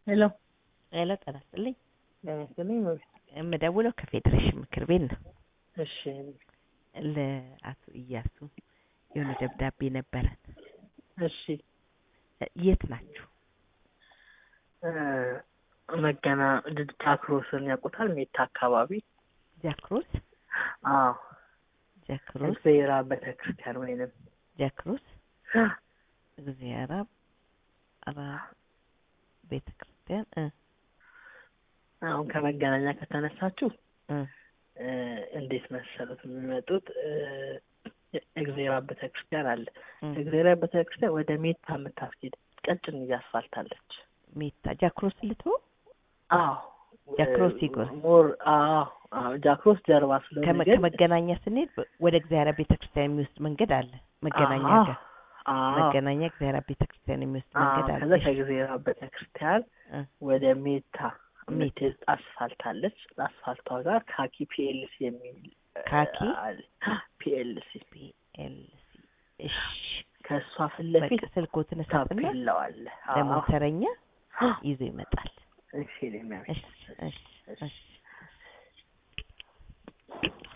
ሄሎ ሄሎ ጤና ይስጥልኝ። ጤና ይስጥልኝ። የምደውለው ከፌዴሬሽን ምክር ቤት ነው። እሺ ለአቶ እያሱ የሆነ ደብዳቤ ነበረን። እሺ የት ናችሁ? እ መገና ጃክሮስን ያውቁታል? ሜታ አካባቢ። ጃክሮስ አዎ ጃክሮስ እግዚአብሔር ቤተ ክርስቲያን ወይንም ጃክሮስ እግዚአብሔር አብ ቤተ ክርስቲያን እ አሁን ከመገናኛ ከተነሳችሁ እ እ እንዴት መሰሉት የሚመጡት እ እግዚአብሔር አብ ቤተ ክርስቲያን አለ። እ እግዚአብሔር አብ ቤተ ክርስቲያን ወደ ሜታ የምታስኬድ ቀጭን እያስፋልታለች። ሜታ ጃክሮስ ልቶ አዎ ጃክሮስ ይጎር ሞር አዎ አዎ ጃክሮስ ጀርባ ስለሆነ ከመ- ግን ከመገናኛ ስንሄድ ወደ እግዚአብሔር ቤተ ክርስቲያን የሚወስድ መንገድ አለ። መገናኛ አዎ፣ ጋር አዎ መገናኛ እግዚአብሔር ቤተ ክርስቲያን የሚወስድ አዎ መንገድ አለ። ከዛ ከእግዚአብሔር አብ ቤተ ክርስቲያን እ ወደ ሜታ ሜታ የምትሄድ አስፋልት አለች። አስፋልቷ ጋር ካኪ ፒኤልሲ የሚል እ ካኪ አለ። ፒኤልሲ ፒኤልሲ እሺ ከእሷ ፊት በቃ ለፊት ስልኮትን እሰጥና ታፔላው አለ። አዎ ለሞተረኛ ይዞ ይመጣል። እሺ ለሚያመሽ እሺ እሺ እሺ